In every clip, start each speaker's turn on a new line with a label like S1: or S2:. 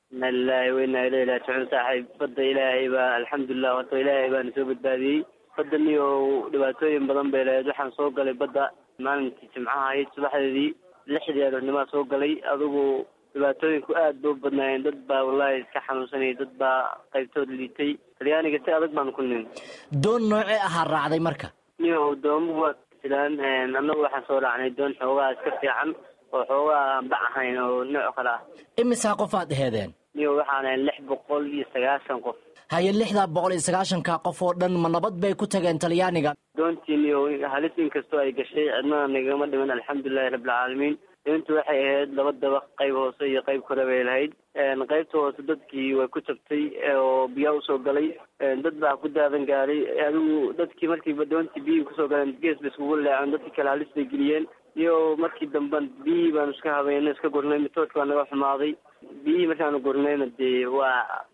S1: ina lilahi wa inaa ilayhi raajicuun saaxiib badda ilaahay baa alxamdulilah horta ilaahay baana soo badbaadiyey badda niyo dhibaatooyin badan bay lahayd waxaan soo galay badda maalintii jimcaha ahayd subaxdeedii lixdii aroornimaa soo galay adigu dhibaatooyinku aad ba u badnaayeen dad baa wallahi iska xanuunsanayay dad baa qaybtood liitay talyaaniga si adag baanu ku nin
S2: doon noocee ahaa raacday marka
S1: niyo doomuhu waa jiraan annagu waxaan soo raacnay doon xoogaa iska fiican oo xoogaa aan bac ahayn oo nooc kale ah
S2: imisaa qof aad aheedeen
S1: niyo waxaan ahay lix boqol iyo sagaashan qof
S2: haye lixdaa boqol iyo sagaashanka qof oo dhan ma nabad bay ku tageen talyaaniga
S1: doontii niyo halis inkastoo ay gashay cidnana nagama dhiman alxamdulilahi rabbilcaalamiin doontu waxay ahayd laba dabaq qayb hoose iyo qayb kore bay lahayd qaybta hoose dadkii way ku jabtay oo biyaa usoo galay dad baa ku daadan gaaray adigu dadkii markiiba doontii biyihii kusoo galeen gees bay iskugu leeceen dadkii kale halis bay geliyeen iyo markii dambe biyihii baanu iska habeynay iska gurnay mitoodka baa naga xumaaday biyihii markaanu gurnayna dee waa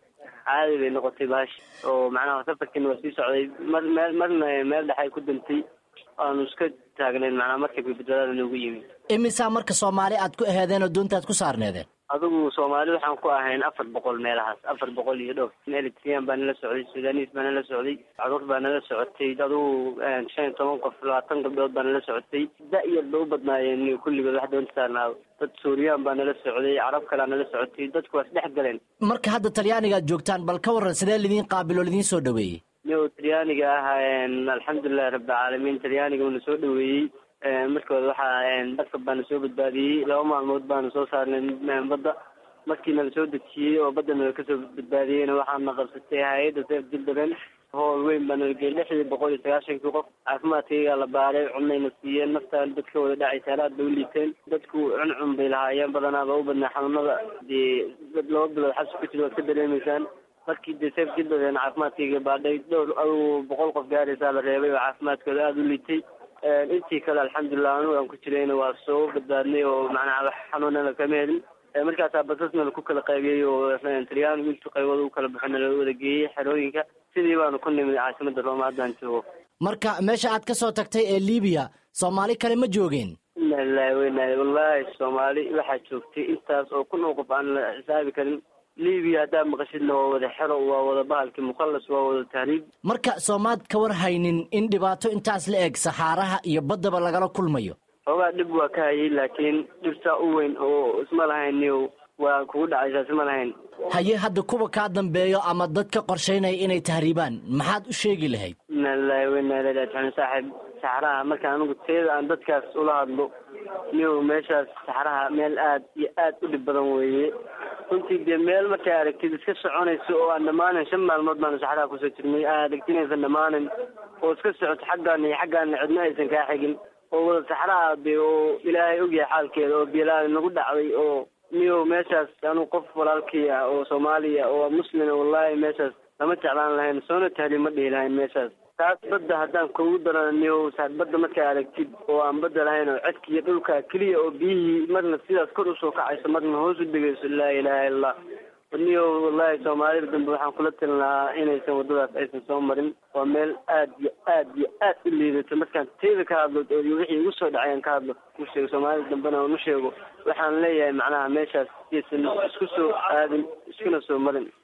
S1: caadi bay noqotay baashi oo macnaha safarkiina waa sii socday mar meel marna meel dhexay ku dantay aanu iska taagnayn macnaha markabka badbaadada noogu yimi
S2: imisaa marka soomaali aad ku aheedeen oo doonta aad ku saarneedeen
S1: adigu soomaali waxaan ku ahayn afar boqol meelahaas afar boqol iyo dhowr eritrian baa nala socday sudanis baa nala socday caruur baa nala socotay adigu shan iyo toban qof labaatan gabdhood baa nala socotay da-yar ba u badnaayeen kulligood wax doonta saarnaa dad suuriyaan baa nala socday carab kalea nala socotay dadku waa isdhex galeen
S2: marka hadda talyaaniga aad joogtaan bal ka warran sidee lidiin qaabil oo lidiin soo dhaweeyey
S1: niyo talyaaniga ah alxamdulilahi rabbilcaalamiin talyaaniga uuna soo dhaweeyey markooda waxaa dadka baana soo badbaadiyey laba maalmood baanu soo saarnay badda markiina la soo dejiyey oo badda nala kasoo badbaadiyeyna waxaana qabsatay hay-adda seef jildaben hool weyn baa nala geeyey lixdii boqol iyo sagaashankii qof caafimaadkaygaa la baaray cunayna siiyeen naftaan dadka wada dhacaysa alaad bay u liiteen dadku cuncun bay lahaayeen badanaaba u badnaa xanuunada dee dad laba bilood xabsi ku jira waad ka dareemaysaan markii dee seef jildaben caafimaadkayga baadhay dhowr adugu boqol qof gaaraysaa la reebay oo caafimaadkooda aada u liitay intii kale alxamdulilah anugu aan ku jirayna waa soo badbaadnay oo macnaha wax xanuunana kama helin markaasaa basasna laku kala qaybiyey oo talyaanigu intu qaybooda u kala baxona la wada geeyey xerooyinka sidii baanu ku nimid caasimada rooma haddaan joogo
S2: marka meesha aad ka soo tagtay ee libiya soomaali kale ma joogeen
S1: ina lilahi weyna wallahi soomaali waxaa joogtay intaas oo kun oo qof aan la xisaabi karin libiya haddaa maqashidna waa wada xero waa wada bahalki mukhallas waa wada tahriib
S2: marka soomaad ka war haynin in dhibaato intaas la eg saxaaraha iyo baddaba lagala kulmayo
S1: xoogaa dhib waa ka hayay laakiin dhibtaa u weyn oo isma lahayn niyow waa kugu dhacaysaa isma lahayn
S2: haye hadda kuwa kaa dambeeyo ama dad ka qorshaynaya inay tahriibaan maxaad u sheegi lahayd
S1: ina lilahi weyna ilahi raajicuun saaxiib saxraha marka anigu teeda aan dadkaas ula hadlo niyow meeshaas saxraha meel aad iyo aad u dhib badan weeye runtii dee meel markay aragtid iska soconayso oo aan dhammaanan shan maalmood baanu saxraha kusoo jirnay aa aragti inaysan dhammaanan oo iska socoto xaggaana iyo xaggaana cidna aysan kaa xigin oo wada saxraha de oo ilaahay ogyahay xaalkeeda oo bielaal nagu dhacday oo niyow meeshaas anigu qof walaalkii ah oo soomaaliya oo muslima wallahi meeshaas lama jeclaan lahayn soona tahli ma dhihi lahayn meeshaas taas badda haddaan kugu darana niyow badda markaa aragtid oo aan badda lahayn oo cedka iyo dhulka keliya oo biyihii marna sidaas kor usoo kacayso marna hoos u degayso laa ilaha illa allah niyow wallahi soomaalida dambe waxaan kula talin lahaa inaysan waddadaas aysan soo marin waa meel aad iyo aad iyo aad u liidato markaan teeda ka hadlo oo wixii igu soo dhacay aan ka hadlo u sheego soomaalida dambena aan u sheego waxaan leeyahay macnaha meeshaas iyaysan isku soo aadin iskuna soo marin